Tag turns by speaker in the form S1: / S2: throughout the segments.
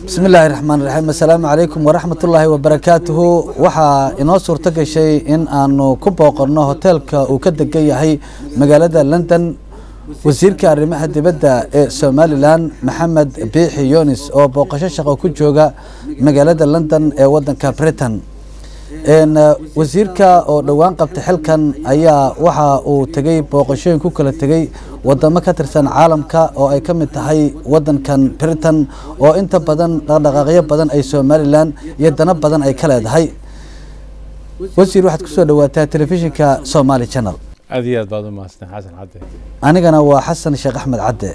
S1: bismi illaahi raxmaan raxiim assalaamu calaykum waraxmatullaahi wabarakaatuhu waxaa inoo suurto gashay in aanu ku booqanno hoteelka uu ka degan yahay magaalada london wasiirka arrimaha dibadda ee somalilan maxamed biixi yunis oo booqasho shaqo ku jooga magaalada london ee wadanka britain wasiirka oo dhowaan qabtay xilkan ayaa waxa uu tegey booqashooyin ku kala tegey wadamo ka tirsan caalamka oo ay ka mid tahay wadankan britain oo inta badan dhaqdhaqaaqyo badan ay somalilan iyo dano badan ay ka leedahay wasiir waxaad kusoo dhawaataa telefishinka somali channel
S2: aad iyo aad baad u mahadsan xasan cadde
S1: anigana waa xasan sheekh axmed cadde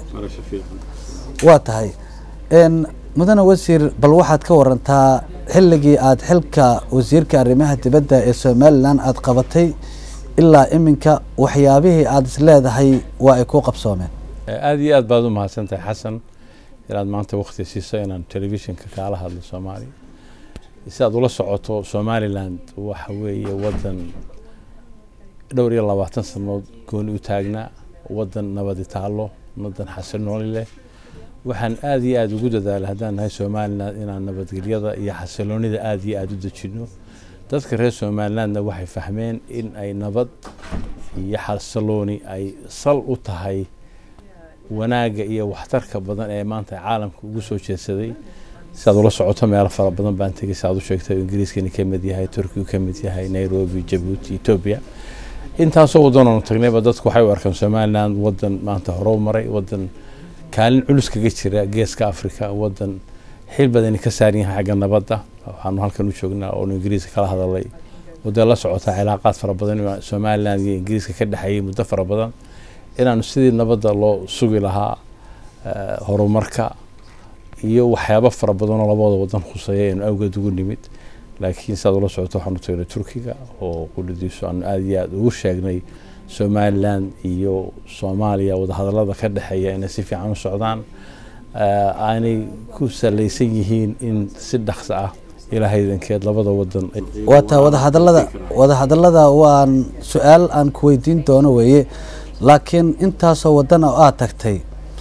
S1: waa tahay mudane wasiir bal waxaad ka warantaa xilligii aada xilka wasiirka arrimaha dibadda ee somalilan aada qabatay ilaa iminka waxyaabihii aada is leedahay waa ay ku qabsoomeen
S2: aad iyo aad baad u mahadsan tahay xasan inaad maanta wakti siiso inaan telefishinka kaala hadlo soomaaliya si aad ula socoto somaliland waxa weeye wadan dhowr iyo labaatan sanood gooni u taagnaa wadan nabadi taalo wadan xasinooli leh waxaan aada iyo aada ugu dadaalay haddaan nahay somalilan inaan nabadgelyada iyo xasiloonida aada iyo aada u dejino dadka reer somalilandna waxay fahmeen in ay nabad iyo xasilooni ay sal u tahay wanaagga iyo waxtarka badan ee maanta caalamka ugu soo jeedsaday si aad ula socoto meelo fara badan baan tegay si aad u sheegtay ingiriiskani ka mid yahay turkigu ka mid yahay nairobi jabuuti etoobiya intaasoo wadanoonu tagnayba dadku waxay u arkaan somaliland wadan maanta horow maray wadan kaalin culus kaga jira geeska africa wadan xil badani ka saaran yahay xagga nabadda waxaanu halkan u joognaa oonu ingiriiska kala hadalay wadda la socotaa cilaaqaad fara badan somaliland iyo ingiriiska ka dhexeeyay muddo fara badan inaanu sidii nabadda loo sugi lahaa horumarka iyo waxyaabo fara badanoo labada wadan khuseeya aynu awgeed ugu nimid laakiin siaad ula socoto waxaanu tagnay turkiga oo qudhadiisu aanu aada iyo aada ugu sheegnay somalilan iyo soomaaliya wadahadalada ka dhexeeya inay si fiican u socdaan aanay ku salaysan yihiin in si dhaqso ah ilahaydankeed labada wadan
S1: waataa wadahadalada wadahadalada waan su-aal aan ku weydiin doono weeye laakiin intaasoo wadan oo aada tagtay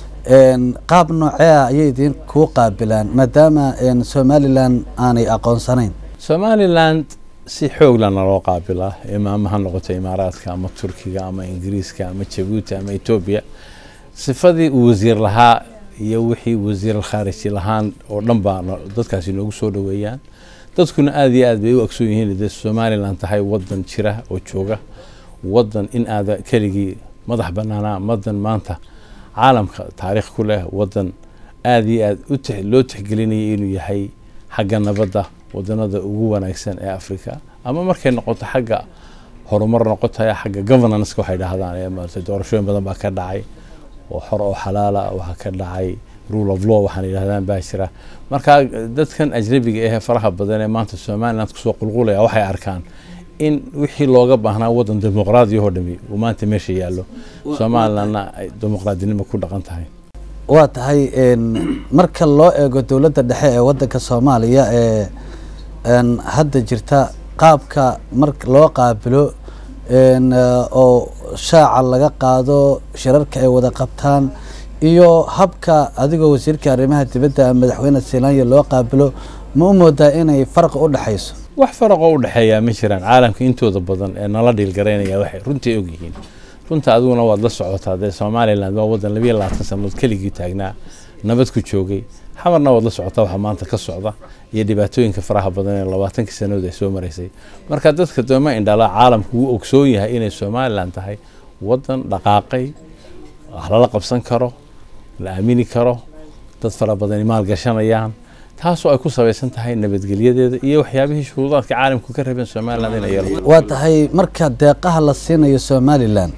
S1: qaab noocea ayay idin kuu qaabilaan maadaama somalilan aanay aqoonsanayn
S2: somaliland si xooglana loo qaabilaa imaama ha noqoto imaaraadka ama turkiga ama ingiriiska ama jabuuti ama etoobiya sifadii uu wasiir lahaa iyo wixii wasiir khaariji lahaan oo dhan baa dadkaasi noogu soo dhoweeyaan dadkuna aada iyo aad bay u agsoon yihiin de somalilan tahay wadan jira oo jooga wadan in aada keligii madax banaanaa wadan maanta caalamka taariikh ku leh wadan aada iyo aad loo tixgelinaya inuu yahay xagga nabadda wadanada ugu wanaagsan ee africa ama markay noqoto xagga horumar noqotaya xagga governanceka waxay dhahdaan maarata doorashooyin badan baa ka dhacay oo xor oo xalaala waxaa ka dhacay rule of law waxaan yidhahdaan baa jira marka dadkan ajnabiga ahee faraha badan ee maanta somaliland kusoo qulqulaya waxay arkaan in wixii looga baahnaa wadan dimuqraadiyahoo dhami uu maanta meesha yaallo somalilandna ay dimuqraadinimo ku dhaqan tahay
S1: waa tahay marka loo eego dowladda dhexe ee wadanka soomaaliya ee hadda jirta qaabka mar loo qaabilo oo shaaca laga qaado shirarka ay wada qabtaan iyo habka adigoo wasiirka arrimaha dibadda madaxweyne seelanya loo qaabilo ma u moodaa inay farqi u dhexayso
S2: wax faraqoo u dhexeeyaa ma jiraan caalamka intooda badan ee nala dhiilgaraynaya waxay runtii ogyihiin runta adiguna waad la socotaa dee somaliland waa wadan labiyo labaatan sanood keligii taagnaa nabad ku joogay xamarna waad la socotaa waxaa maanta ka socda iyo dhibaatooyinka faraha badan ee labaatankii sanadood ay soo maraysay marka dadka dooma indhala caalamku wuu ogsoon yahay inay somalilan tahay wadan dhaqaaqay wax lala qabsan karo la aamini karo dad fara badani maalgashanayaan taasoo ay ku sabaysan tahay nabadgelyadeeda iyo waxyaabihii shuruudaadka caalamku ka rabeen somaliland inay yeelato
S1: waa tahay marka deeqaha la siinayo somalilan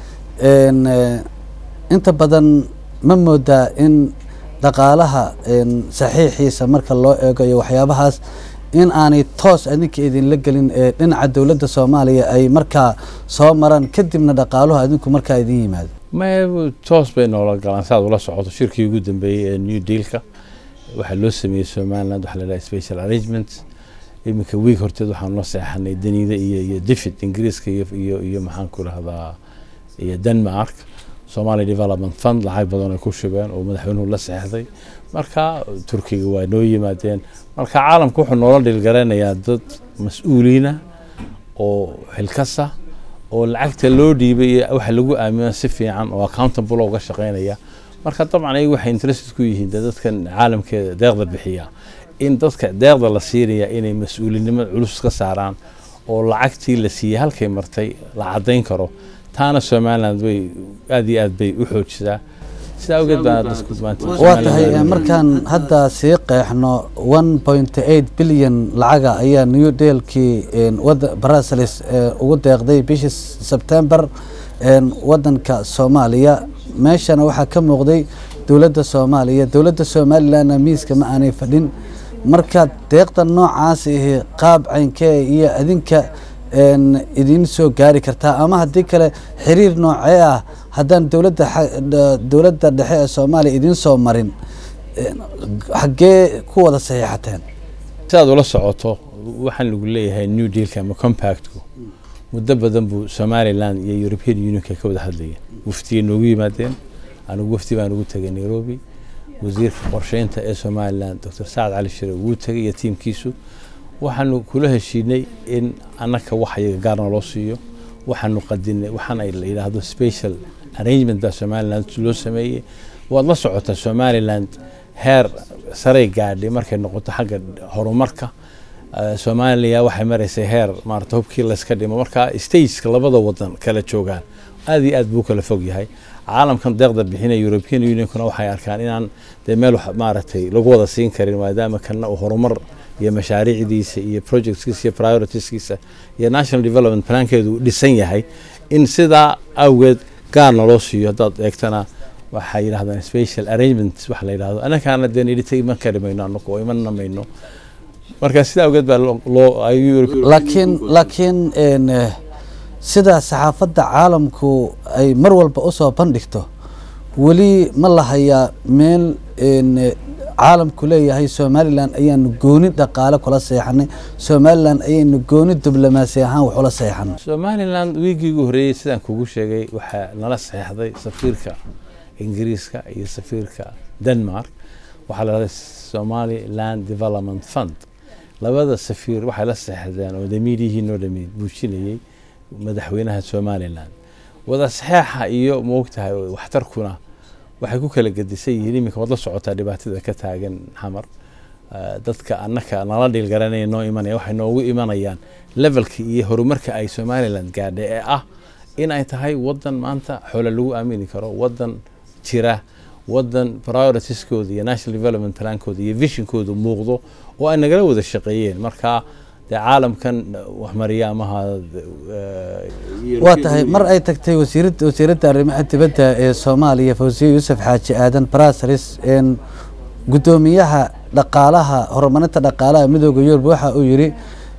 S1: inta badan ma moodaa in dhaqaalaha saxiixiisa marka loo eego iyo waxyaabahaas in aanay toos adinka idinla gelin ee dhinaca dowladda soomaaliya ay markaa soo maraan kadibna dhaqaaluhu adinku markaa idin yimaado
S2: ma toos bay noola galaan si aad ula socoto shirkii ugu dambeeyey ee new dealka waxaa loo sameeyey somaliland waxaa la dhaha special arrangement iminka wiig horteed waxaan la seexanay daniida iyo iyo david ingiriiska iyo iyo iyo maxaan ku rahdaa iyo denmark somali development fund lacag badan ay ku shubeen oo madaxweynuhu la seexday marka turkiga waa noo yimaadeen marka caalamka wuxuu noola dhilgaranayaa dad mas-uuliina oo xilkasa oo lacagta loo dhiibay iyo waxa lagu aamino si fiican oo accountable uga shaqeynaya marka dabcan ayagu waxay interested ku yihiin dee dadkan caalamkeeda deeqda bixiya in dadka deeqda la siinaya inay mas-uulinimada culus ka saaraan oo lacagtii la siiyey halkay martay la caddayn karo taana somaliland way aada iyo aad bay u xoojisaa sidaa awgeed baa dadku maanta
S1: waa tahay markaan hadda sii qeexno one point eight bilyan lacaga ayaa new dealkii wada brussels ugu deeqday bishii sebtember wadanka soomaaliya meeshana waxaa ka muuqday dowladda soomaaliya dowladda somalilandna miiska ma aanay fadhin marka deeqda noocaas ahi qaab caynkee iyo adinka idiin soo gaari kartaa ama haddii kale xiriir noocee ah haddaan dowladda dowladda dhexe ee soomaaliya idiin soo marin xaggee ku wada saxiixateen
S2: sidaad ula socoto waxaan lagu leeyahay new dealka ama compactku muddo badan buu somaliland iyo european unionka ka wada hadlayeen wafdigay noogu yimaadeen anigu wafdi baan ugu tegay nairobi wasiirka qorsheynta ee somaliland doctor sacad cali shire wuu tegay iyo tiimkiisu waxaanu kula heshiinay in annaka wax iyaga gaarna loo siiyo waxaanu qadinay waxaan ay la yidhaahdo special arrangement baa somaliland loo sameeyey waad la socotaa somaliland heer saray gaadhay markay noqoto xagga horumarka soomaaliya waxay maraysay heer maarata hubkii layska dhimo marka stageka labada wadan kala joogaan aad iyo aad buu kala fog yahay caalamkan deeqda bixinaya european unionkuna waxay arkaan inaan dee meel maaragtay lagu wada siin karin maadaama kana uu horumar iyo mashaariicdiisa iyo projectskiisa iyo prioritiskiisa iyo national development plankeedu uu dhisan yahay in sidaa awgeed gaarna loo siiyo haddaad eegtana waxay yidhahdaan special arrangement waxa la yidhahdo annakaana dee nidhita iman kari mayno annagu oo imanna mayno marka sidaa awgeed baa loo
S1: laakiin laakiin sida saxaafadda caalamku ay mar walba usoo bandhigto weli ma lahayaa meel caalamku leeyahay somalilan ayaanu gooni dhaqaale kula seexanay somalilan ayaynu gooni diblomaasi ahaan wax ula seexanay
S2: somaliland wiigii ugu horreeyey sidaan kugu sheegay waxaa nala seexday safiirka ingiriiska iyo safiirka denmark waxaa la dhahday somaliland development fund labada safiir waxay la seexdeen oo damiirihii noo dhameyd buujinayey madaxweynaha somaliland wada saxeexa iyo moogtahay waxtarkuna waxay ku kala gedisan yihiin iminka waad la socotaa dhibaatada ka taagan xamar dadka annaka nala dhiilgaranaya noo imanaya waxay noogu imanayaan levelka iyo horumarka ay somaliland gaadhay ee ah in ay tahay wadan maanta xoole lagu aamini karo wadan jira wadan prioritieskooda iyo national development plankooda iyo visionkooda muuqdo oo ay nagala wada shaqeeyeen marka dee caalamkan waxmariya amaha
S1: waa tahay mar ay tagtay wasiirad wasiiradda arrimaha dibadda ee soomaaliya fawsiye yuusuf xaaji aadan brasris guddoomiyaha dhaqaalaha horumarinta dhaqaalaha midooda yurub waxa uu yidhi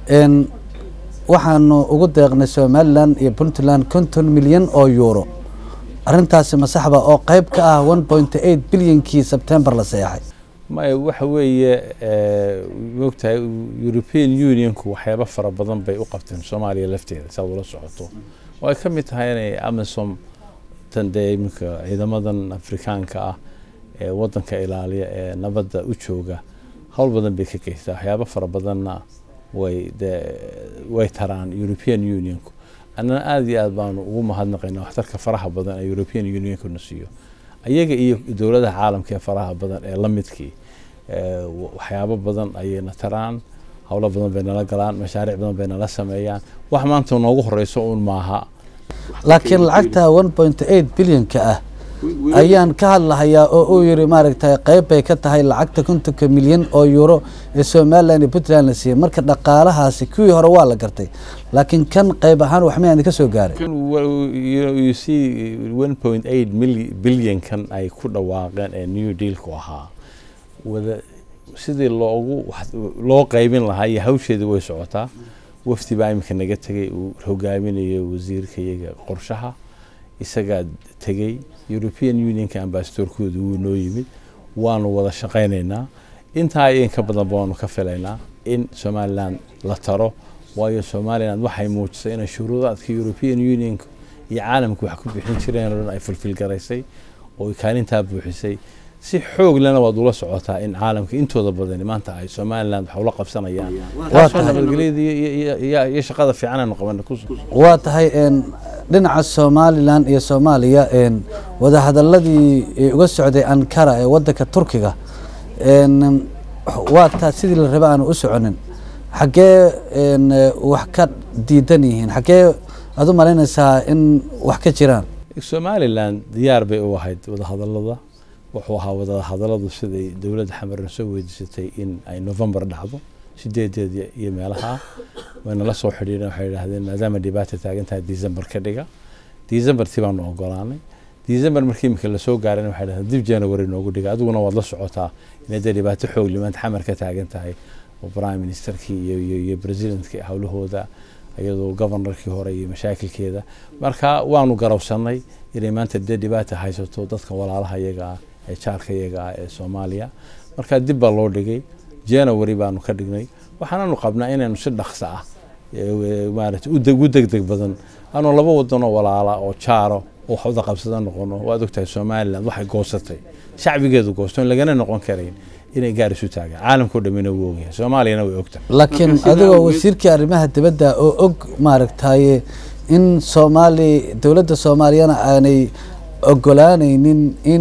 S1: waxaanu ugu deeqnay somalilan iyo puntland konton milyan oo yuuro arrintaasi masaxba oo qeyb ka ah one point eight bilyankii sebtembar la seexay
S2: maya waxa weeye moogtahay european unionku waxyaaba fara badan bay u qabteen soomaaliya lafteeda saad ula socoto oo ay ka mid tahay inay amazon tan dee iminka ciidamadan afrikaanka ah ee wadanka ilaaliya ee nabadda u jooga howl badan bay ka geystaa waxyaaba fara badanna way dee way taraan european unionku annana aada iyo aad baanu ugu mahadnaqaynaa waxtarka faraha badan ee european unionkuna siiyo ayaga iyo dowladaha caalamka ee faraha badan ee la midkii waxyaabo badan ayayna taraan howlo badan bay nala galaan mashaariic badan bay nala sameeyaan wax maanta noogu horeyso uun maaha
S1: laakiin lacagta one point eight bilyanka ah ayaan ka hadlahayaa oo uu yiri maaragtay qeyb bay ka tahay lacagta kontonka milyan oo euro ee somaliland iyo puntland la siiyey marka dhaqaalahaasi kuwii hore waa la gartay laakiin kan qeyb ahaan wax mayaa ka soo gaaray
S2: you see one point eight bilyan kan ay ku dhawaaqeen ee new dealku ahaa wada sidii loogu loo qeybin lahaa iyo hawsheedii way socotaa wafdi baa iminka naga tegay uu hogaaminayo wasiirka iyaga qorshaha isagaa tegey european unionka ambasadorkooda wuu noo yimid waanu wada shaqaynaynaa intaa in ka badan baanu ka filaynaa in somaliland la taro waayo somaliland waxay muujisay inay shuruudaadka european unionka iyo caalamka wax ku bixin jireen oo dhan ay fulfilgaraysay oo kaalintaa buuxisay si xoog lena waad ula socotaa in caalamka intooda badani maanta ay somaliland wax ula qabsanayaan taasoo nabadgelyada iyo shaqada fiican aanu qabana
S1: waa tahay dhinaca somalilan iyo soomaaliya wadahadaladii uga socday ankara ee wadanka turkiga waa taa sidii la raba aanu u soconin xaggee wax ka diidan yihiin xaggee aad u malaynaysaa in wax ka jiraan
S2: somalilan diyaar bay u ahayd wadahadalada wuxuu ahaa wadahadaladu siday dowladda xamarna soo weydiisatay in ay november dhacdo sideedeed iyo meelaha wayna la soo xidhiireen waxay idhahdeen maadaama dhibaata taagan tahay december ka dhiga decembertii baanu ogolaanay december markii imika lasoo gaaran waxay dhahdeen dib january noogu dhiga adiguna waad la socotaa inay dee dhibaato xoog limaanta xamar ka taagan tahay oo prime ministerkii iyo iyo iyo presidentkii howlahooda iyadoo governorkii hore iyo mashaakilkeeda marka waanu garawsanay inay maanta dee dhibaata haysato dadka walaalaha iyaga ah ee jaarka iyaga ah ee soomaaliya marka dib baa loo dhigay january baanu ka dhignay waxaananu qabnaa inaynu si dhaqso ah maarata u degdeg badan aanu laba wadanoo walaala oo jaaro oo wax wada qabsada noqono waad ogtahay somaliland waxay goosatay shacbigeedu goosto in lagana noqon karayn inay gaar isu taagaan caalamkao dhamina wuu ogyahay soomaaliyana way ogtahay
S1: laakiin adigoo wasiirkii arrimaha dibadda oo og maaragtaye in soomaali dowladda soomaaliyana aanay ogolaanaynin in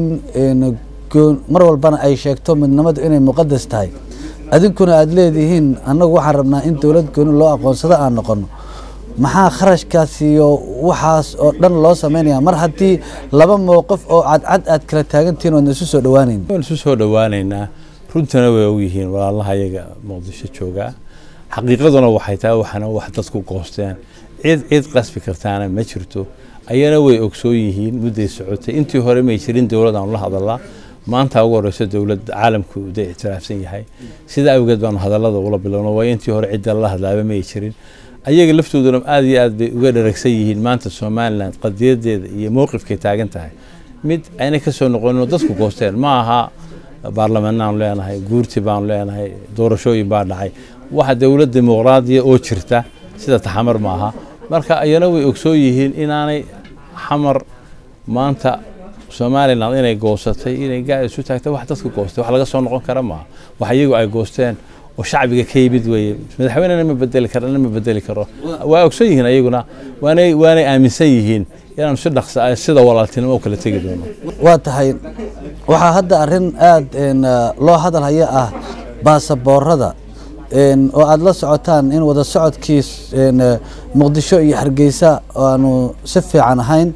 S1: mar walbana ay sheegto midnimadu inay muqadas tahay adinkuna aada leedihiin annagu waxaan rabnaa in dowlad gooni loo aqoonsado aan noqono maxaa kharashkaas iyo waxaas oo dhan loo sameynaya mar haddii laba mowqif oo cadcad aad kala taagantihiin waadna isu soo dhawaaneyn
S2: waan isu soo dhawaaneynaa runtana way ogyihiin walaalaha iyaga muqdisho joogaa xaqiiqaduna waxay tahay waxana wax dadku goosteen cid cid qasbi kartaana ma jirto ayana way ogsoon yihiin mudday socotay intii hore may jirin dowlad aanu la hadalaa maanta ugu horeyso dowlad caalamku da ictiraafsan yahay sida awgeed baanu hadalada ula bilowno waayo intii hore cidda lala hadlaaba may jirin ayaga laftooduna aad iyo aad bay uga dharagsan yihiin maanta somaliland qadiyadeeda iyo mowqifkay taagan tahay mid aynay kasoo noqonin oo dadku goosteen ma aha baarlamaanaanu leenahay guurti baanu leenahay doorashooyin baa dhacay waxa dowlad dimuqraadiya oo jirta sida taxamar ma aha marka ayana way ogsoon yihiin inaanay xamar maanta somaliland inay goosatay inay gaar isu taagtay wax dadka goostay wax laga soo noqon kara maaha wax iyagu ay goosteen oo shacbiga ka yimid weeye madaxweynena ma bedeli karana ma bedeli karo waa ogson yihiin ayaguna waanay waanay aaminsan yihiin inaanu si dhaqsa ah sida walaaltinimo u kala tegi doono
S1: waa tahay waxaa hadda arrin aada loo hadal haya ah baasaboorada oo aada la socotaan in wada socodkii muqdisho iyo hargeysa aanu si fiican ahayn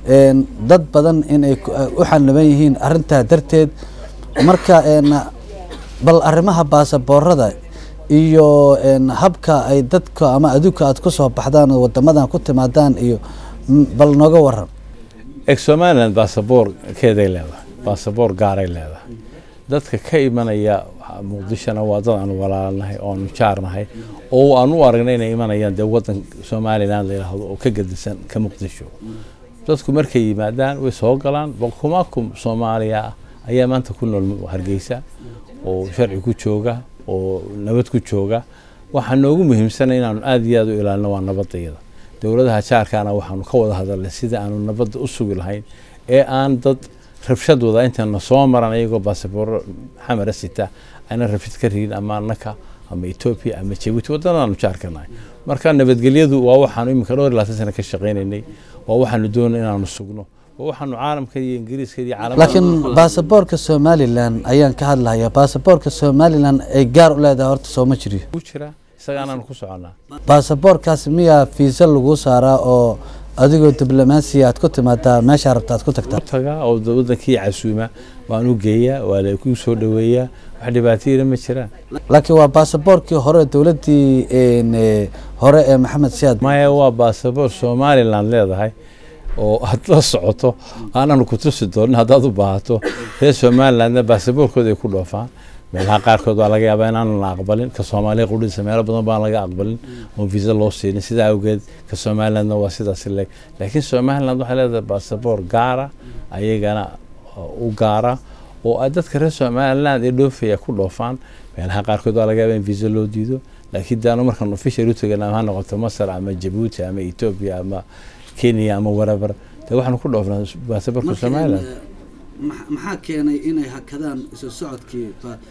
S1: dad badan inay u xaniban yihiin arintaa darteed marka bal arrimaha baasaboorada iyo habka ay dadka ama aduunka aad ku soo baxdaan oo wadamadan ku timaadaan iyo bal nooga waran
S2: eeg somaliland baasaboorkeeday leedahay baasaboor gaaray leedahay dadka ka imanaya muqdishona waa dad aanu walaalnahay oo aanu jaarnahay oo aan u aragnay inay imanayaan dee wadan somaliland la yidhaahdo oo ka gedisan ka muqdisho dadku markay yimaadaan way soo galaan boqomakum soomaaliya ah ayaa maanta ku nool hargeysa oo sharci ku jooga oo nabad ku jooga waxaa noogu muhiimsana inaanu aada iyo aada u ilaalino waa nabadayada dowladaha jaarkaana waxaanu ka wada hadalnay sida aanu nabadda u sugi lahayn ee aan dad rabshad wada intayna soo maran ayagoo baasabooro xamara sita ayna rabshad ka rigin ama annaka ama etoobiya ama jabuuti waddanadaanu jaarkanahay marka nabadgelyadu waa waxaanu iminka dhowr iyo labaatan sana ka shaqaynaynay waa waxaanu doonay inaanu sugno waa waxaanu caalamka iyo ingiriiska iyo caalamka
S1: laakiin baasaboorka somalilan ayaan ka hadlahayaa baasaboorka somalilan ay gaar u leedahay horta sooma jiriyo
S2: ku jira isagaanaanu ku soconaa
S1: baasaboorkaas miyaa fiisa laguu saaraa oo adigoo diblomaasiya aad ku timaadaa meeshaa rabta aad ku tagtaa
S2: tagaa oo wadankii casuuma waan u geeyaa waa la ku soo dhaweeyaa wax dhibaatayina ma jiraan
S1: laakiin waa baasaboorkii hore dowladdii hore ee maxamed siyaad
S2: maya waa baasaboor somaliland leedahay oo aad la socoto aananu ku tusi doonin haddaad u baahato reer somalilandna baasaboorkooda ay ku dhoofaan meelaha qaarkood waa laga yaabaa inaanan la aqbalin ka soomaaliya qudhiisa meelo badan baan laga aqbalin oon visa loo siinin sidaa awgeed ka somalilandna waa sidaas leeg laakiin somaliland waxay leedahay baasaboor gaara ayagana u gaara oo ay dadka reer somaliland ee dhoofaya ku dhoofaan meelaha qaarkood waa laga yaabaa in visa loo diido laakiin daanu markaan official u tagana ha noqoto masar ama jabuuti ama etoobiya ama kenya ama warabar de waxaanu ku dhoofnaa baasaboorka somaliland
S1: maxaa keenay inay hakadaan isu socodkii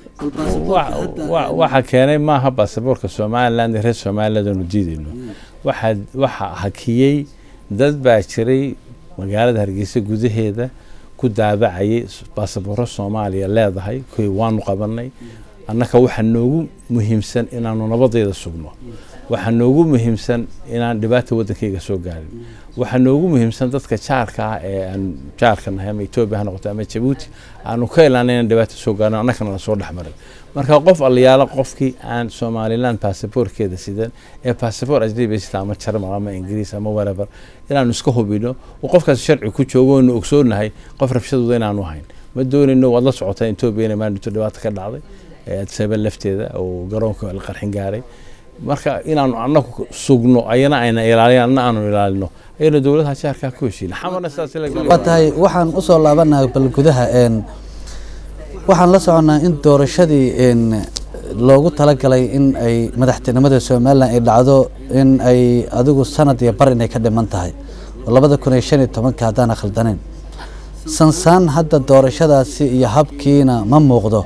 S2: waxa keenay maaha baasaboorka somaliland reer somaliland aanu diidayno waxaa waxa hakiyey dad baa jiray magaalada hargeysa gudaheeda ku daabacayay baasabooro soomaaliya leedahay kuwii waanu qabanay annaka waxaa noogu muhiimsan inaanu nabadeeda sugno waxaa noogu muhiimsan inaan dhibaata waddankayga soo gaarin waxaa noogu muhiimsan dadka jaarka ah ee aan jaarka nahay ama etoobiya ha noqoto ama jabuuti aanu ka ilaana inaan dhibaata soo gaarin annakana la soo dhexmarin marka qof allayaalo qofkii aan somaliland baasaboorkeeda sidan ee baasaboor ajnabi sita ama jarmal ama ingiriis ama whatever inaanu iska hubino oo qofkaas sharci ku joogo oonu ogsoonahay qof rabshadooda inaanu hayn ma doonayno waad la socotaa etoobiya inay maandhito dhibaata ka dhacday adsaba lafteeda oo garoonka la qarxin gaaray marka inaanu anagu sugno ayana ayna ilaalin anna aanu ilaalino ayana dowladaha jaarkaa ku heshiin xamarna
S1: waa tahay waxaan usoo laabanaha bal gudaha waxaan la soconnaa in doorashadii loogu talagalay in ay madaxtinimada somalilan ay dhacdo in ay adigu sanad iyo bar inay ka dhiman tahay labada kun iyo shan iyo tobanka haddaan khaldaneyn sansaan hadda doorashadaasi iyo habkiina ma muuqdo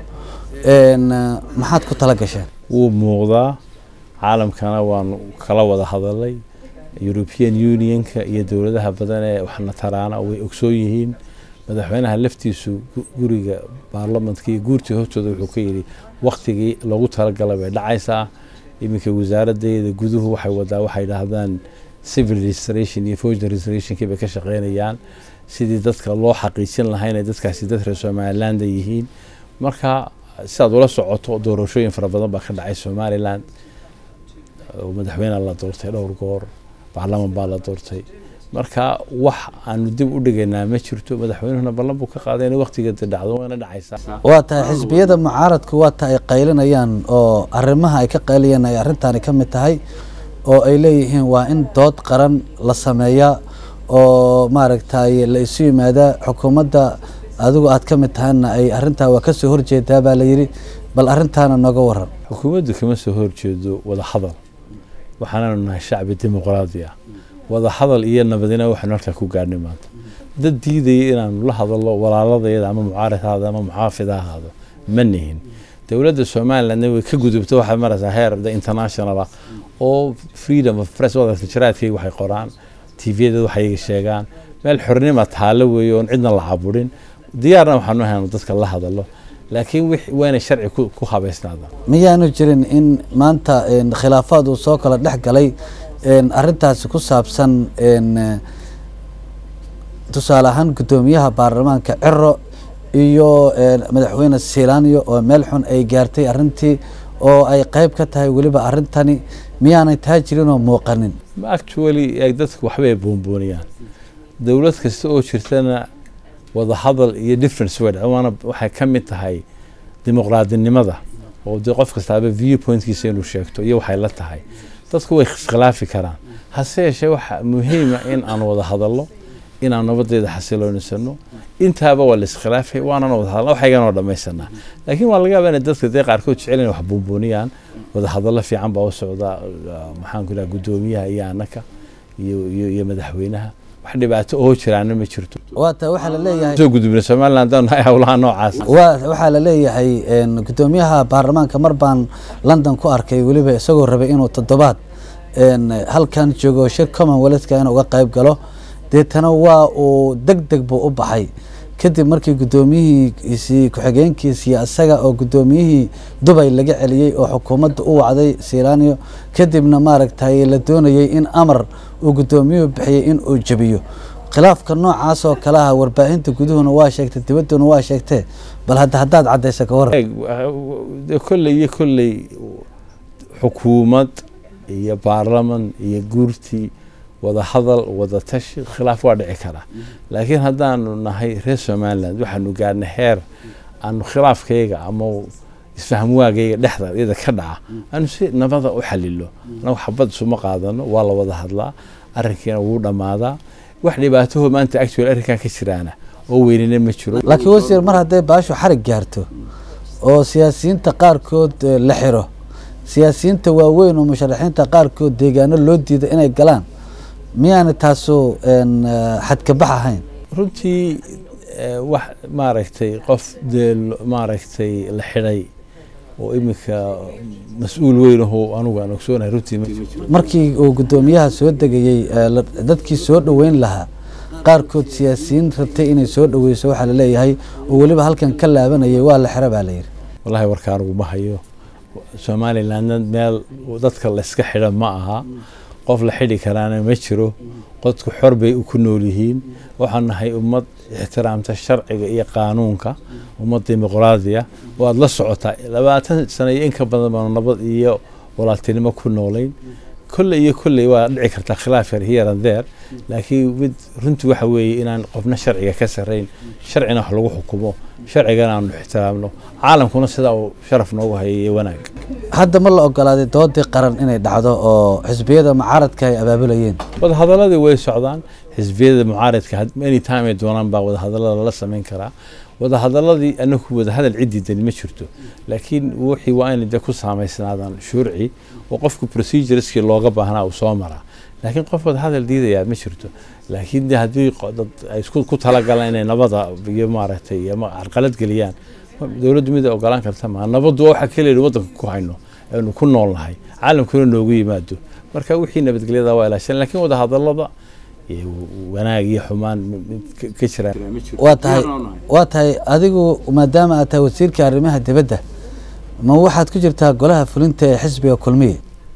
S1: maxaad ku tala gasheen
S2: wuu muuqdaa caalamkana waanu kala wada hadalay european unionka iyo dowladaha badan ee waxna taraana way ogsoon yihiin madaxweynaha laftiisu guriga baarlamantka iyo guurtii hortooda wuxuu ka yidhi waktigii loogu talagalay bay dhacaysaa iminka wasaaraddeeda guduhu waxay wadaa waxay dhahdaan civil registration iyo foreign registrationkii bay ka shaqeynayaan sidii dadka loo xaqiijin lahaa inay dadkaasi dad reer somaliland yihiin marka sidaad ula socoto doorashooyin fara badan baa ka dhacay somaliland madaxweyne la doortay dhowr goor baarlaman baa la doortay marka wax aanu dib u dhigaynaa ma jirto madaxweynuhuna ballan buu ka qaaday in waqtigeeda dhacdo wayna dhacaysaa
S1: waa tahay xisbiyada mucaaradku waa ta ay qaylinayaan oo arrimaha ay ka qaylayaan ay arrintaani ka mid tahay oo ay leeyihiin waa in dood qaran la sameeyaa oo maaragtay la isu yimaada xukuumadda adigu aad ka mid tahayna ay arrintaa waa kasoo horjeedaa baa layidhi bal arrintaana nooga waran
S2: xukuumaddu kama soo horjeedo wada hadal waxaanaanu nahay shacbi dimuqraadi ah wada hadal iyo nabadina waxaanu halkaa ku gaadhnay maanta dad diidaya inaanu la hadallo walaaladayada ama mucaarid haado ama muxaafid ha ahaado ma nihin dowladda somalilandna way ka gudubta waxay maraysaa heer the international ah oo freedom of press wadalka jaraadkayga waxay qoraan tvyadeeda waxay sheegaan meel xornima taalo weeye oon cidna la caburin diyaarna waxaanu ahayn dadka la hadalo laakiin waa inay sharci ku habaysnaadaan
S1: miyaanu jirin in maanta khilaafaad uu soo kala dhex galay arintaasi ku saabsan tusaale ahaan guddoomiyaha baarlamaanka ciro iyo madaxweyne silaaniyo oo meel xun ay gaartay arintii oo ay qeyb ka tahay weliba arintani miyaanay taa jirin oo muuqanin
S2: actually dadku waxbay boonbooniyaan dowlad kasta oo jirtana wada hadal iyo difference way waana waxay ka mid tahay dimuqraadinimada oo dee qof kastaaba view pointkiisa inuu sheegto iyo waxay la tahay dadku way iskhilaafi karaan hase yeeshee waxa muhiima in aan wada hadallo inaan nabadeeda xasiloonisano intaaba waa la iskhilaafay waanana wada hadalna waxayganoo dhamaysanaa laakiin waa laga yaaba inay dadka dee qaarkood jecel inay wax buunbuuniyaan wada hadallo fiican baa u socda maxaan ku dhaha guddoomiyaha iyo anaka iyo iyo madaxweynaha wax dhibaato oo jiraana ma jirto
S1: waata waxaa laleeyahay
S2: soo gudubna somaliland aan nahay howlaha noocaas
S1: waa waxaa laleeyahay guddoomiyaha baarlamaanka mar baan london ku arkay weliba isagoo rabay inuu toddobaad halkan joogo shir commonwealthka in uga qayb galo deetana waa uu deg deg buu u baxay kadib markii guddoomiyihiisii ku-xigeenkiisii isaga oo guddoomiyihii dubay laga celiyey oo xukuumadda u wacday silaniyo kadibna maaragtay la doonayey in amar uu guddoomiyuhu bixiyey in uu jebiyo khilaafka noocaas oo kaleha warbaahinta guduhuna waa sheegtay dibadduna waa sheegtee bal hadda haddaad caddaysa ka waran
S2: kolley iyo kolley xukuumad iyo baarlaman iyo guurtii wada hadal wada tashi khilaaf waa dhici karaa laakiin haddaanu nahay reer somaliland waxaanu gaarnay heer aanu khilaafkayga ama isfahmwaagayga dhexda iyada ka dhaca aanu si nabada u xalilo anagu xabad isuma qaadano waa la wada hadlaa arrinkiina wuu dhammaadaa wax dhibaataho maanta actual arrinkan ka jiraana oo weynina ma jiro
S1: laakiin wasiir mar hadday baashu xarig gaarto oo siyaasiyiinta qaarkood la xiro siyaasiyiinta waaweyn oo musharaxiinta qaarkood deegaano loo diido inay galaan miyaana taasu xadkabax ahayn
S2: runtii wax maaragtay qof dee maaragtay la xidhay oo iminka mas-uul weyn ahoo anugu aan ogsoonahay runtii ma jiro
S1: markii uu guddoomiyaha soo degayey dadkii soo dhoweyn lahaa qaarkood siyaasiyiin rabtay inay soo dhoweyso waxaa laleeyahay oo weliba halkan ka laabanayay waa la xira baa layidhi
S2: wallahi warka anugu ma hayo somalilandna meel dadka layska xidha ma aha qof la xidhi karaana ma jiro dadku xor bay ku nool yihiin waxaan nahay ummad ixtiraamta sharciga iyo qaanuunka ummad dimuqraadiya waad la socotaa labaatan sano iyo inka badan baanu nabad iyo walaaltinimo ku noolayn kolley iyo kolley waa dhici kartaa khilaaf yar here and there laakiin mid runtii waxa weeye inaan qofna sharciga ka sarrayn sharcina wax lagu xukumo sharcigana aanu ixtiraamno caalamkuna sidaa uu sharaf noogu hayay iyo wanaag
S1: hadda ma la ogolaaday doodii qaran inay dhacdo oo xisbiyada mucaaradka ay abaabulayeen
S2: wadahadaladii way socdaan xisbiyada mucaaradka anytime ay doonaan baa wadahadalada lala samayn karaa wadahadaladii anagu wadahadal ciddii dani ma jirto laakiin wixii waa inay de ku saamaysnaadaan shuurci oo qofku procedureskii looga baahnaa uu soo maraa laakiin qof wadahadal diidayaa ma jirto laakiin de haddii dad ay ku talagalaan inay nabada iyo maaragtay ama carqalad geliyaan dowladdu mid ay ogolaan karta maa nabaddu waa waxa keliya waddanka ku hayno aynu ku nool nahay caalamkuna noogu yimaado marka wixii nabadgelyada waa ilaashan laakiin wadahadalada wanaag iyo xumaan ka jira
S1: waa tahay waa tahay adigu maadaama aad tahay wasiirka arrimaha dibadda ma waxaad ku jirtaa golaha fulinta ee xisbiga kulmiye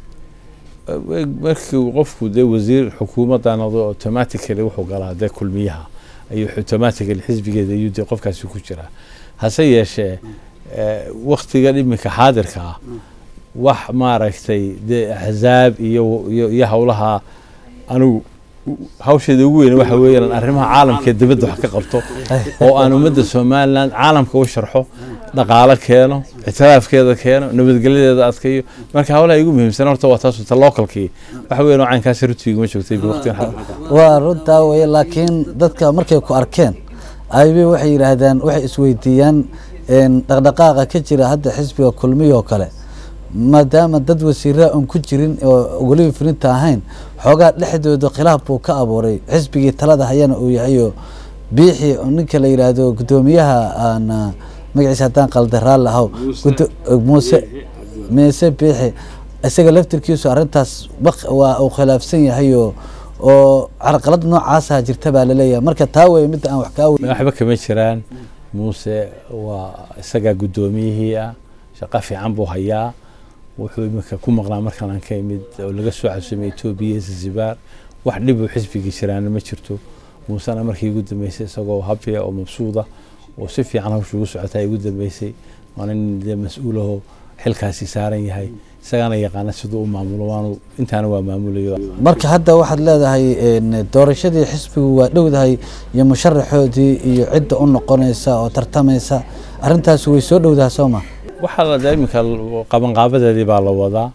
S2: markii qofku dee wasiir xukuumadda noqdo automatically wuxuu galaa dee kulmiyaha ayuu automatically xisbigeeda ayuu dee qofkaasi ku jiraa hase yeeshee waktigan iminka xaadirka ah wax maaragtay dee axzaab iyo iyo iyo howlaha anigu hawsheeda ugu weyn waxa weeyaan arrimaha caalamka ee dibadda wax ka qabto oo aan ummadda somaliland caalamka u sharxo dhaqaalo keeno ictiraafkeeda keeno nabadgelyadeeda adkayo marka hawlaha igu muhiimsan horta waa taas ta localkii waxa weeyaan oo caynkaas rutiiguma joogtay waqtigan
S1: waa runtaa weye laakiin dadka markay ku arkeen aybi waxay yidhaahdaan waxay isweydiiyaan dhaqdhaqaaqa ka jira hadda xisbiga kulmiya oo kale maadaama dad wasiiraa un ku jirin oo weliba fulinta ahayn xoogaa dhexdooda khilaaf buu ka abuuray xisbigii talada hayana uu yahayo biixi ninka la yidhaahdo guddoomiyaha aan magaciisa haddaan qaldaraan lahaw muuse meese biixi isaga laftirkiisu arrintaas waa uu khilaafsan yahayo oo carqalad noocaasa jirta baa laleeyahay marka taa weye midda aan wax kaa
S2: waxba kama jiraan muuse waa isagaa guddoomiyihii ah shaqo fiican buu hayaa wuxuu iminka ku maqnaa markaan aan ka imid oo laga soo casuumay etoobiya iyo zanzibar wax dhib uu xisbigii jiraana ma jirto muusena markii ugu dambeysay isagoo habya oo mabsuuda oo si fiican hawsha ugu socotaa igu dambeysay waana nin dee mas-uulaho xilkaasi saaran yahay isagaana yaqaana siduu u maamulo waanu intaana waa maamulayo
S1: marka hadda waxaad leedahay doorashadii xisbigu waa dhowdahay iyo musharaxoodii iyo cidda u noqonaysa oo tartamaysa arrintaas way soo dhowdaha soo ma
S2: waxaa la iminka qabanqaabadeedii baa la wadaa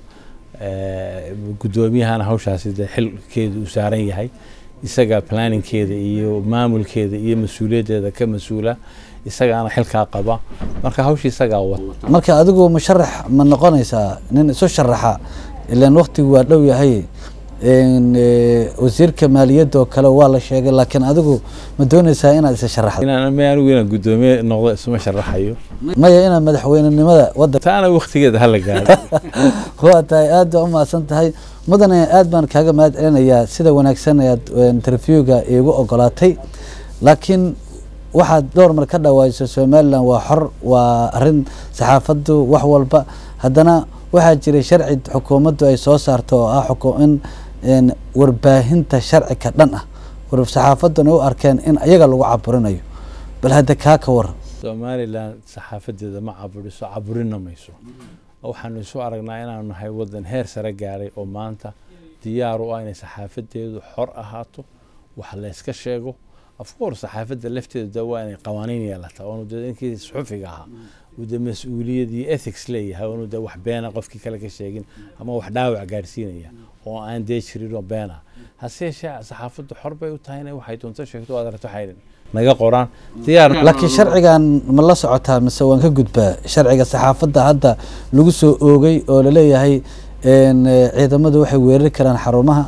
S2: guddoomiyahana hawshaasi dee xilkeedu uu saaran yahay isaga planningkeeda iyo maamulkeeda iyo mas-uuliyaddeeda ka mas-uula isagaana xilkaa qaba marka hawsha isagaa wata
S1: marka adigu musharax ma noqonaysaa nin isu sharaxa ilaan waktigu waa dhow yahay wasiirka maaliyadda oo kale waa la sheegay laakiin adigu ma doonaysaa inaad isa sharaxdo
S2: inaan ma anigu inaan guddoomiye noqdo isuma sharaxayo
S1: maya inaad madaxweynenimada waddan
S2: taana waktigeeda hala gaaro
S1: waa tahay aad baa u mahadsan tahay mudane aad baan kaaga mahad celinayaa sida wanaagsan ayaad interviewga iigu ogolaatay laakiin waxaad dhowr mar ka dhawaajso somalilan waa xor waa arin saxaafaddu wax walba haddana waxaa jiray sharci xukuumaddu ay soo saarto oo ah in warbaahinta sharci ka dhan ah saxaafadduna u arkeen in iyaga lagu caburinayo bal hadda kaa ka waran
S2: somalilan saxaafadeeda ma caburiso caburina mayso waxaanu isu aragnaa inaanu nahay wadan heer sare gaaray oo maanta diyaar u ah inay saxaafadeedu xor ahaato wax layska sheego afcour saxaafadda lafteeda waa inay qawaaniin yeelataa oonu dee inkii suxufiga ahaa uu dee mas-uuliyad iyo ethics leeyahay oonu dee wax beena qofkii kale ka sheegin ama wax dhaawac gaadhsiinaya oo aan dee jirin oo beena hase yeeshee saxaafaddu xor bay u tahay inay waxay doonto sheegto aad aragto waxay naga qoraan diyaar
S1: laakiin sharcigan ma la socotaa mise waan ka gudbaa sharciga saxaafadda hadda lagu soo oogay oo laleeyahay ciidamadu waxay weerari karaan xarumaha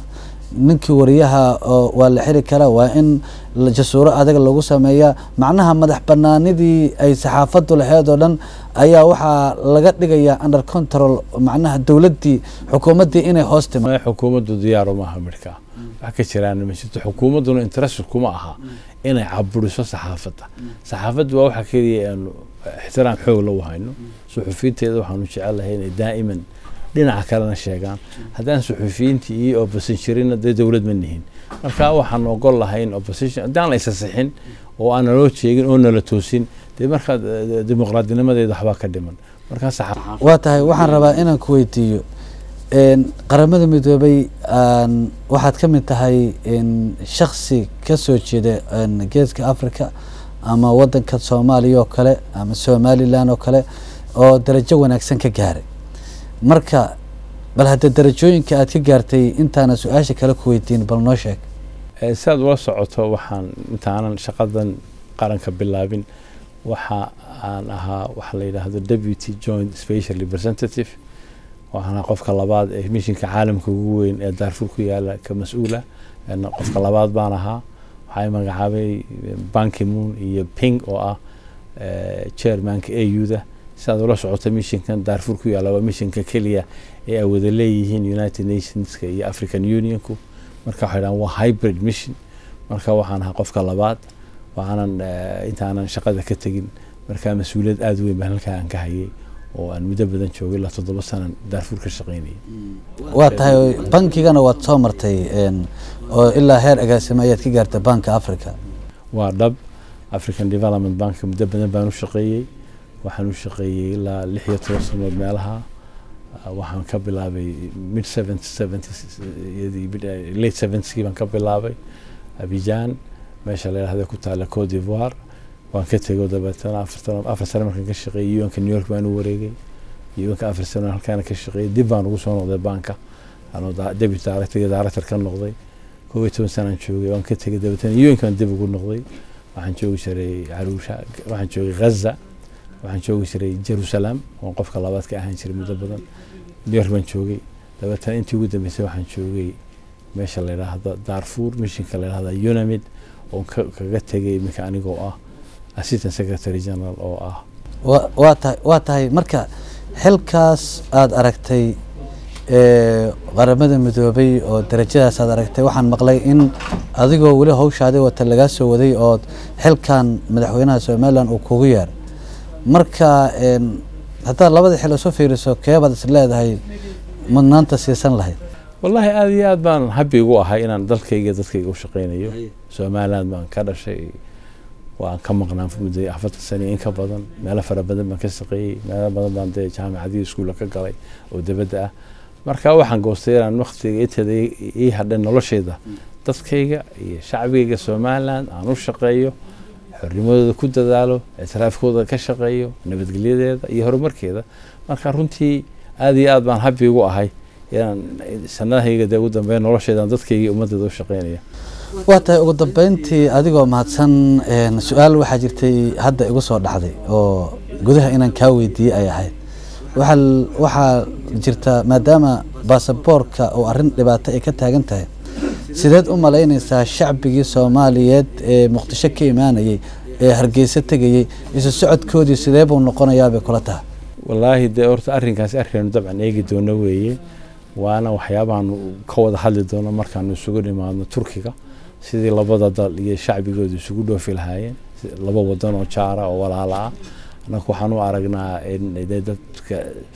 S1: ninkii wariyaha oo waa la xiri karaa waa in la- jasuuro adag lagu sameeyaa macnaha madax banaanidii ay saxaafadu laheyd oo dhan ayaa waxaa laga dhigayaa under control macnaha dowladdii xukuumaddii inay hoos timo
S2: Ma xukuumaddu diyaaru maaha midhkaa wax ka jiraan ma jirto xukuumadduna interest kuma aha inay caburiso saxaafadda saxaafaddu waa waxa keliya aanu ixtiraam xoog la wahayno suxufiyiinteeda waxaanu jecelahay inay daa'iman dhinaca kalena sheegaan haddaan suxufiyiintii iyo opposition jirina dee dowlad ma nihin marka waxaan ogol lahayn opposition haddaan la isasixin oo aan naloo jeegin oo nala toosin dee markaa eh, dimuqraadinimadeeda waxbaa ka dhiman markaa saxaafadda
S1: waa tahay waxaan rabaa inaan ku weydiiyo een, qaramada midoobay aan waxaad ka mid tahay een, shaksi ka soo jeeda een, geeska africa ama wadanka soomaaliya oo kale ama somalilan oo kale oo darajo wanaagsan ka gaaray marka bal hadda darajooyinka aad ka gaartay intaana su-aasha kale ku weydiin bal noo sheeg
S2: Eh, si aad ula socoto waxaan intaanan shaqadan qaranka bilaabin waxa aan ahaa waxa la yidhaahdo deputy joint special representative waxaan ahaa qofka labaad ee mishinka caalamka ugu weyn ee daarfur ku yaala ka mas-uula En qofka labaad baan ahaa waxaa i magacaabay ban ki-moon iyo ping oo ah eh, chairmanka au-da si aad ula socoto mishinkan daarfur ku yaala waa mishinka keliya ee ay wada leeyihiin united nationska iyo african unionku marka waxay dhahaan waa hybrid mission marka waxaan ahaa qofka labaad waxaanan eh, intaanan shaqada ka tegin marka mas-uuliyad aada u weyn baan halkaa aan ka hayay oo aan muddo badan joogay ilaa toddoba sanan daarfuur ka shaqaynayay
S1: waa tahay bankigana waad soo martay een, oo ilaa heer agaasimo ayaad ka gaartay banka africa
S2: waa dhab african development bank muddo badan baan u shaqeeyey waxaan u shaqeeyey ilaa lix iyo toban sanood meelaha Ah, waxaan ka bilaabay mid late seventyskii baan ka bilaabay abidjan meesha la yidhahda ku taala cote d'ivoire waan ka tego dabeetana afartan afar sane markaan ka shaqeeyey unka new york baan u wareegay unka afar sane halkaana ka shaqeeyey dib baan ugu soo noqday banka anoo da- deputy director iyo director ka noqday kow iyo toban sanaan joogay waan ka tegay dabeetana unka baan dib ugu noqday waxaan joogi jiray caruusha waxaan joogay ghaza waxaan joogi jiray jerusalem oon qofka labaad ka ahaan jiray muddo badan new york baan joogay dabeetana intii ugu dambeysay waxaan joogay meesha la yidhaahdo darfur mishinka la yidhahda unamid oon ka- kaga tegay iminka anigoo ah assistant secretary general oo ah
S1: wa- waa tahay waa tahay marka xilkaas aada aragtay ee, qaramada midoobay oo darajadaas aad aragtay waxaan maqlay in adigoo weli hawshaadii wata lagaa soo waday oo xilkan madaxweynaha somalilan uu kugu yeer marka een, haddaad labada xil isu fiiriso keebaad is leedahay mudnaanta siisan lahayd
S2: wallaahi aada iyo aad baan habi ugu ahay inaan dalkayga dadkayga u shaqaynayo somaliland baan ka dhashay waan ka maqnaan muddo afartan sano iyo in ka badan meelo fara badan baan ka shaqeeyey meelo badan baan dee jaamacadii iskuulla ka galay oo dibadda ah marka waxaan goostay inaan waqtiga inteeda ii- ii hadhan noloshayda dadkayga iyo shacbigayga somaliland aan u shaqeeyo xornimadooda ku dadaalo ictiraafkooda ka shaqeeyo nabadgelyadeeda iyo horumarkeeda marka runtii aada iyo aad baan habi ugu ahay inaan sanadahayga dee ugu dambeyn noloshayda aan dadkayga iyo ummaddeeda u shaqeynaya
S1: waa tahay ugu dambeyntii adigoo mahadsan een, su-aal waxaa jirtay hadda igu soo dhacday oo gudaha inaan kaa weydiiyey ay ahayd waxaa l- waxaa jirta maadaama baasaboorka oo arrin dhibaato ay ka taagan tahay sideed u malaynaysaa shacbigii soomaaliyeed ee muqdisho ka imaanayay ee hargeysa tegayey isu socodkoodii sidee buu noqonayaa bay kula tahay
S2: wallaahi dee horta arrinkaasi arkaynu dabcan eegi doono weeye waana waxyaabahaanu ka wada hadli doono markaanu isugu nimaadno turkiga sidii labada dal iyo shacbigooda isugu dhoofi lahaayeen si- laba wadan oo jaara oo walaala ah annaku waxaan u aragnaa in dee dadka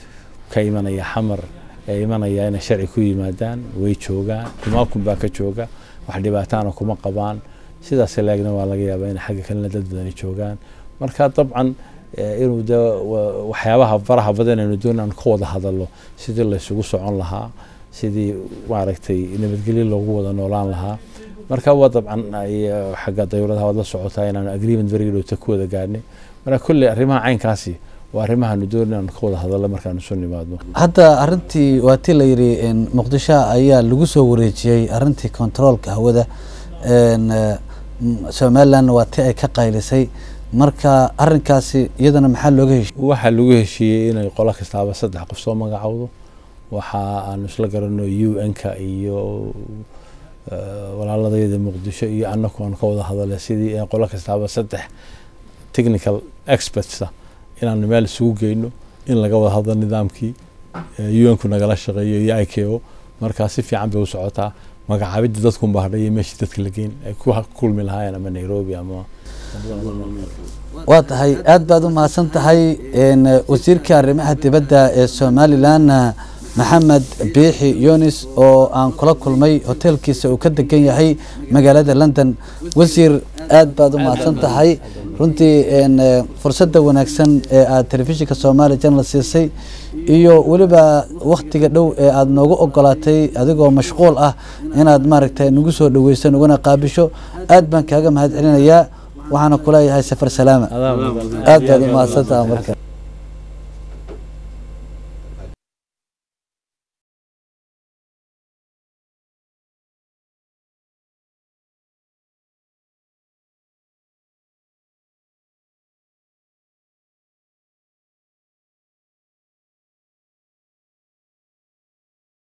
S2: ka imanaya xamar ee imanaya inay sharci ku yimaadaan way joogaan kumaakun baa ka jooga wax dhibaataana kuma qabaan sidaas leegna waa laga yaabaa in xagga kalena dad badani joogaan marka dabcan eh, inuu de wa- waxyaabaha faraha badan aynu doon aan ka wada hadalno sidii laysugu socon lahaa sidii maaragtay nabadgelyo loogu wada noolaan lahaa marka waa dabcan ay, eh, xagga dawladaha waad la socotaa inaanu agreement very dhowta ku wada gaadhnay marka kolley arrimaha caynkaasi waa arrimahaanu doon inaanu ka wada hadalno markaanu soo nimaadno
S1: hadda arintii waa tii la yidhi een, muqdisho ayaa lagu soo wareejiyey arintii kontaroolka hawada een, eh, m- somalilandna waa tii ay ka qaylisay marka arinkaasi iyadana maxaa looga heshiy
S2: waxaa lagu heshiiyey inay qolo kastaaba saddex qof soo magacowdo waxa aanu isla garano u n-ka iyo walaaladayda muqdisho iyo annagu aan ka wada hadalay sidii qolo kastaaba saddex technical expertsa inaan meel isugu geyno in laga wada hadlo nidaamkii un-ku nagala shaqeeyo iyo i k o markaa si fiican bay u socotaa magacaabidda dadkunba hadhay iyo meeshii dadka la geyn ay ku kulmi lahaayeen ama nairobi ama
S1: waa tahay aad baad u mahadsan tahay wasiirka arrimaha dibadda ee somalilan maxamed biixi yunis oo aan kula kulmay hoteelkiisa uu ka degan yahay magaalada london wasiir aad baad u mahadsan tahay runtii fursadda wanaagsan ee aada telefishinka somaali janal siisay iyo weliba wakhtiga dhow ee aada noogu ogolaatay adigoo mashquul ah inaad maaragtay nagu soo dhaweyso naguna qaabisho aad baan kaaga mahad celinayaa waxaana kuleeyahay safar salaama aad baad u mahadsantaha marka